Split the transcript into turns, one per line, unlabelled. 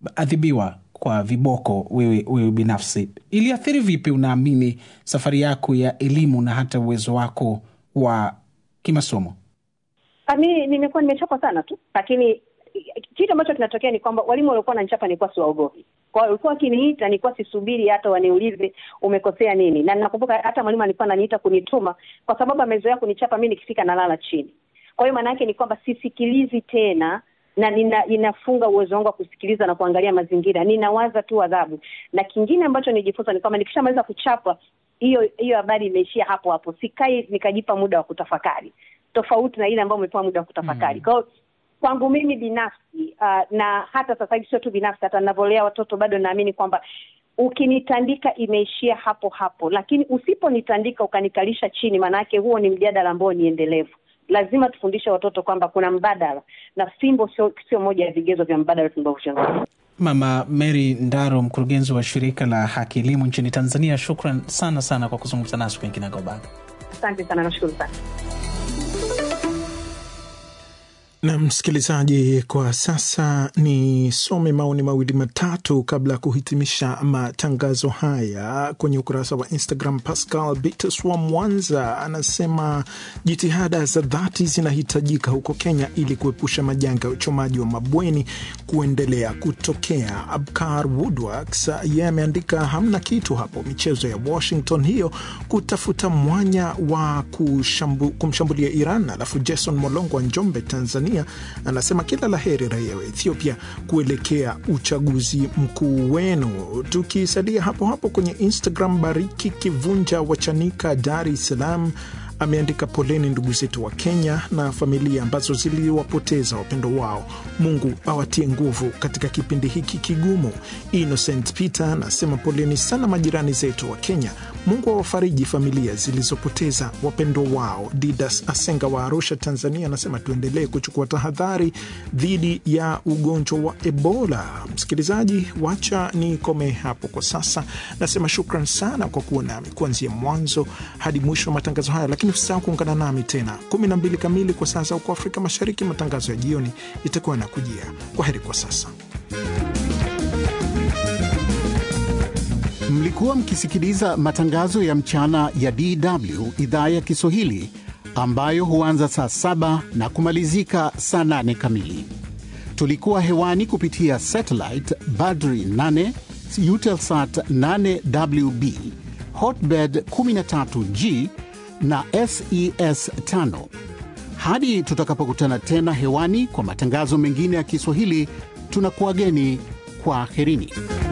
ulipoadhibiwa kwa viboko wewe, wewe binafsi iliathiri vipi, unaamini, safari yako ya elimu na hata uwezo wako wa kimasomo?
Mi nimekuwa nimechapa sana tu, lakini kitu ambacho kinatokea ni kwamba walimu waliokuwa wananichapa nilikuwa siwaogopi. Kwa hiyo walikuwa wakiniita, nilikuwa sisubiri hata waniulize umekosea nini, na nakumbuka hata mwalimu alikuwa ananiita kunituma, kwa sababu amezoea kunichapa mi nikifika nalala chini. Kwa hiyo maana yake ni kwamba sisikilizi tena na nina, ninafunga uwezo wangu wa kusikiliza na kuangalia mazingira, ninawaza tu adhabu. Na kingine ambacho nijifunza ni kwamba nikishamaliza kuchapa, hiyo hiyo habari imeishia hapo hapo, sikai nikajipa muda wa kutafakari, tofauti na ile ambayo umepewa muda wa kutafakari. Kwa hiyo kwangu mimi binafsi uh, na hata sasa hivi sio tu binafsi, hata ninavyolea watoto bado naamini kwamba ukinitandika imeishia hapo hapo, lakini usiponitandika ukanikalisha chini, maana yake huo ni mjadala ambao ni endelevu. Lazima tufundishe watoto kwamba kuna mbadala na fimbo sio sio moja ya vigezo vya mbadala tunavyozungumza.
Mama Mary Ndaro, mkurugenzi wa shirika la Haki Elimu nchini Tanzania, shukran sana sana kwa kuzungumza nasi kwenye Kinagaubaga.
Asante sana, nashukuru sana.
Na msikilizaji, kwa sasa nisome maoni mawili matatu kabla ya kuhitimisha matangazo haya kwenye ukurasa wa Instagram. Pascal Bitus wa Mwanza anasema jitihada za dhati zinahitajika huko Kenya ili kuepusha majanga ya uchomaji wa mabweni kuendelea kutokea. Abkar Woodworks yeye ameandika hamna kitu hapo, michezo ya Washington hiyo kutafuta mwanya wa kushambu, kumshambulia Iran. Alafu Jason Molongo wa Njombe, Tanzania anasema kila la heri raia wa Ethiopia kuelekea uchaguzi mkuu wenu. Tukisalia hapo hapo kwenye Instagram, Bariki Kivunja wa Chanika, Dar es Salaam ameandika poleni ndugu zetu wa Kenya na familia ambazo ziliwapoteza wapendo wao. Mungu awatie nguvu katika kipindi hiki kigumu. Innocent Peter anasema poleni sana majirani zetu wa Kenya. Mungu awafariji familia zilizopoteza wapendo wao. Didas Asenga wa Arusha, Tanzania anasema tuendelee kuchukua tahadhari dhidi ya ugonjwa wa Ebola. Msikilizaji, wacha nikome hapo kwa sasa. Nasema shukran sana kwa kuwa nami kuanzia mwanzo hadi mwisho wa matangazo haya, lakini usisahau kuungana nami tena 12 kamili kwa saa za huko Afrika Mashariki. Matangazo ya jioni itakuwa na kujia. Kwa heri kwa sasa.
Mlikuwa mkisikiliza matangazo ya mchana ya DW idhaa ya Kiswahili ambayo huanza saa saba na kumalizika saa nane kamili. Tulikuwa hewani kupitia satellite Badri 8 Eutelsat 8WB Hotbird 13G na SES 5. Hadi tutakapokutana tena hewani kwa matangazo mengine ya Kiswahili, tunakuwageni kwa aherini.